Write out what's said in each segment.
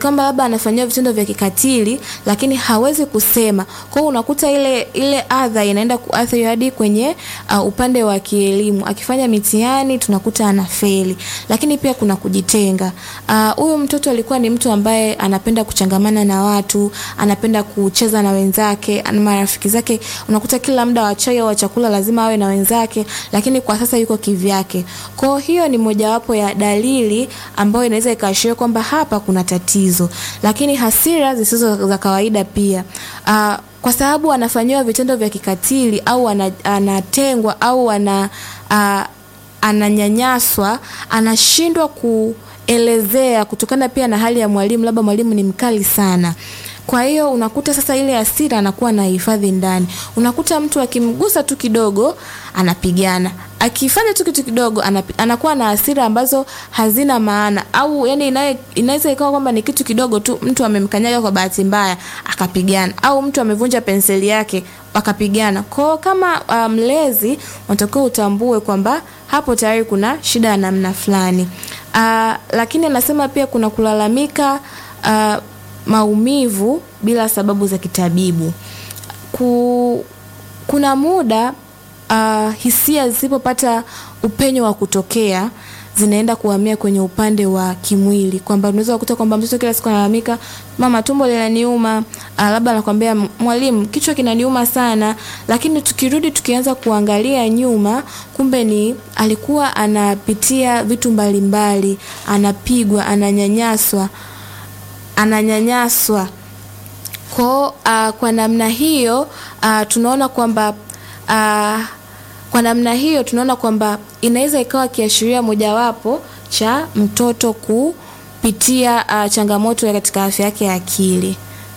kwamba labda anafanyiwa vitendo vya kikatili lakini hawezi kusema. Kwa hiyo unakuta ile ile adha inaenda kuathiri hadi kwenye uh, upande wa kielimu. Akifanya mitihani tunakuta anafeli. Lakini pia kuna kujitenga. Huyu uh, mtoto alikuwa ni mtu ambaye anapenda kuchangamana na watu, anapenda kucheza na wenzake, na marafiki zake. Unakuta kila muda wa chai au wa chakula lazima awe na wenzake, lakini kwa sasa yuko kivyake. Kwa hiyo ni mojawapo ya dalili ambayo inaweza ikaashiria kwamba hapa kuna tatizo. Lakini hasira zisizo za kawaida pia uh, kwa sababu anafanyiwa vitendo vya kikatili au anatengwa au ana uh, ananyanyaswa, anashindwa kuelezea kutokana pia na hali ya mwalimu, labda mwalimu ni mkali sana. Kwa hiyo unakuta sasa ile hasira anakuwa na hifadhi ndani. Unakuta mtu akimgusa tu kidogo anapigana, akifanya tu kitu kidogo anakuwa na hasira ambazo hazina maana, au yani inaweza ikawa kwamba ni kitu kidogo tu, mtu amemkanyaga kwa bahati mbaya akapigana, au mtu amevunja penseli yake akapigana. Kwa kama mlezi um, unatakiwa utambue kwamba hapo tayari kuna shida ya namna fulani. Uh, lakini anasema pia kuna kulalamika uh, maumivu bila sababu za kitabibu. Ku, kuna muda uh, hisia zisipopata upenyo wa kutokea zinaenda kuhamia kwenye upande wa kimwili, kwamba unaweza kukuta kwamba mtoto kila siku analalamika, mama, tumbo linaniuma, uh, labda anakwambia mwalimu, kichwa kinaniuma sana. Lakini tukirudi tukianza kuangalia nyuma, kumbe ni alikuwa anapitia vitu mbalimbali, anapigwa, ananyanyaswa ananyanyaswa kwa uh, kwa namna hiyo uh, tunaona kwamba uh, kwa namna hiyo tunaona kwamba inaweza ikawa kiashiria mojawapo cha mtoto kupitia uh, changamoto katika afya yake ya akili.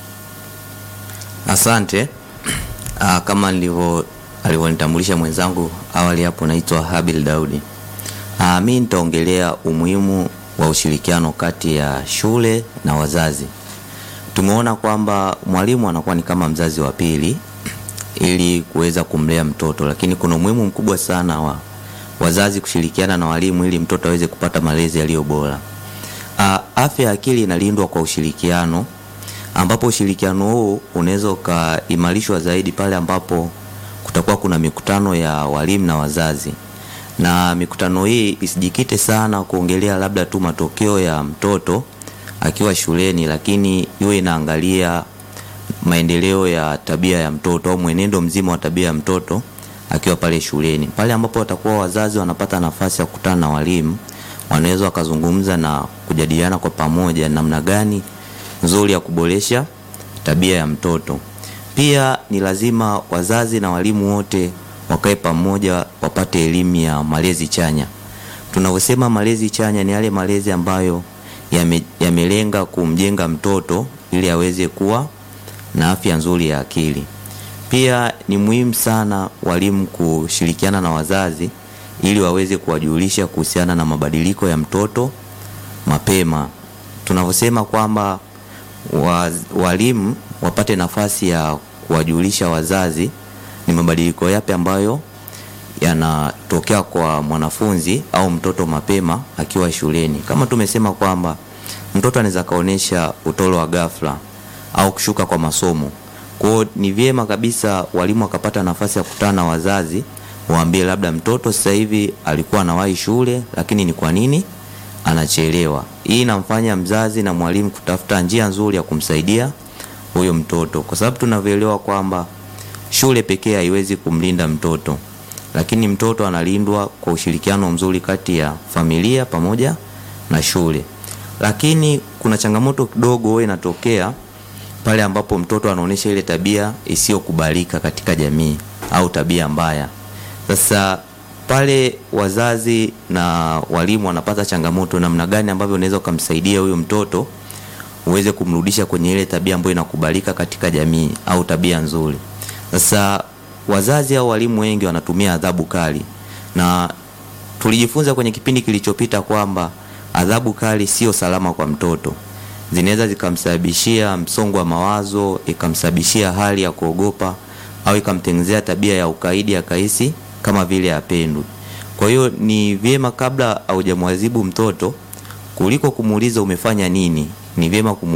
Asante. Uh, kama nilivyo alivyonitambulisha mwenzangu awali hapo, naitwa Habil Daudi. Uh, mi nitaongelea umuhimu wa ushirikiano kati ya shule na wazazi. Tumeona kwamba mwalimu anakuwa ni kama mzazi wa pili ili kuweza kumlea mtoto, lakini kuna umuhimu mkubwa sana wa wazazi kushirikiana na walimu ili mtoto aweze kupata malezi yaliyo bora. Afya ya akili inalindwa kwa ushirikiano, ambapo ushirikiano huu unaweza ukaimarishwa zaidi pale ambapo kutakuwa kuna mikutano ya walimu na wazazi na mikutano hii isijikite sana kuongelea labda tu matokeo ya mtoto akiwa shuleni, lakini iwe inaangalia maendeleo ya tabia ya mtoto au mwenendo mzima wa tabia ya mtoto akiwa pale shuleni. Pale ambapo watakuwa wazazi wanapata nafasi ya kukutana na walimu, wanaweza wakazungumza na kujadiliana kwa pamoja namna gani nzuri ya kuboresha tabia ya mtoto. Pia ni lazima wazazi na walimu wote wakae pamoja wapate elimu ya malezi chanya. Tunavyosema malezi chanya ni yale malezi ambayo yamelenga ya kumjenga mtoto ili aweze kuwa na afya nzuri ya akili. Pia ni muhimu sana walimu kushirikiana na wazazi ili waweze kuwajulisha kuhusiana na mabadiliko ya mtoto mapema. Tunavyosema kwamba walimu wapate nafasi ya kuwajulisha wazazi ni mabadiliko yapi ambayo yanatokea kwa mwanafunzi au mtoto mapema akiwa shuleni. Kama tumesema kwamba mtoto anaweza kaonesha utoro wa ghafla au kushuka kwa masomo. Kwa hiyo ni vyema kabisa walimu wakapata nafasi ya kukutana na wazazi, waambie labda mtoto sasa hivi alikuwa anawahi shule, lakini ni kwa nini anachelewa. Hii inamfanya mzazi na mwalimu kutafuta njia nzuri ya kumsaidia huyo mtoto, kwa sababu tunavyoelewa kwamba shule pekee haiwezi kumlinda mtoto, lakini mtoto analindwa kwa ushirikiano mzuri kati ya familia pamoja na shule. Lakini kuna changamoto kidogo huwa inatokea pale ambapo mtoto anaonyesha ile tabia isiyokubalika katika jamii au tabia mbaya. Sasa pale wazazi na walimu wanapata changamoto, namna gani ambavyo unaweza ukamsaidia huyo mtoto uweze kumrudisha kwenye ile tabia ambayo inakubalika katika jamii au tabia nzuri. Sasa wazazi au walimu wengi wanatumia adhabu kali, na tulijifunza kwenye kipindi kilichopita kwamba adhabu kali sio salama kwa mtoto. Zinaweza zikamsababishia msongo wa mawazo, ikamsababishia hali ya kuogopa au ikamtengenezea tabia ya ukaidi, akahisi kama vile apendwi. Kwa hiyo ni vyema kabla haujamwadhibu mtoto, kuliko kumuuliza umefanya nini, ni vyema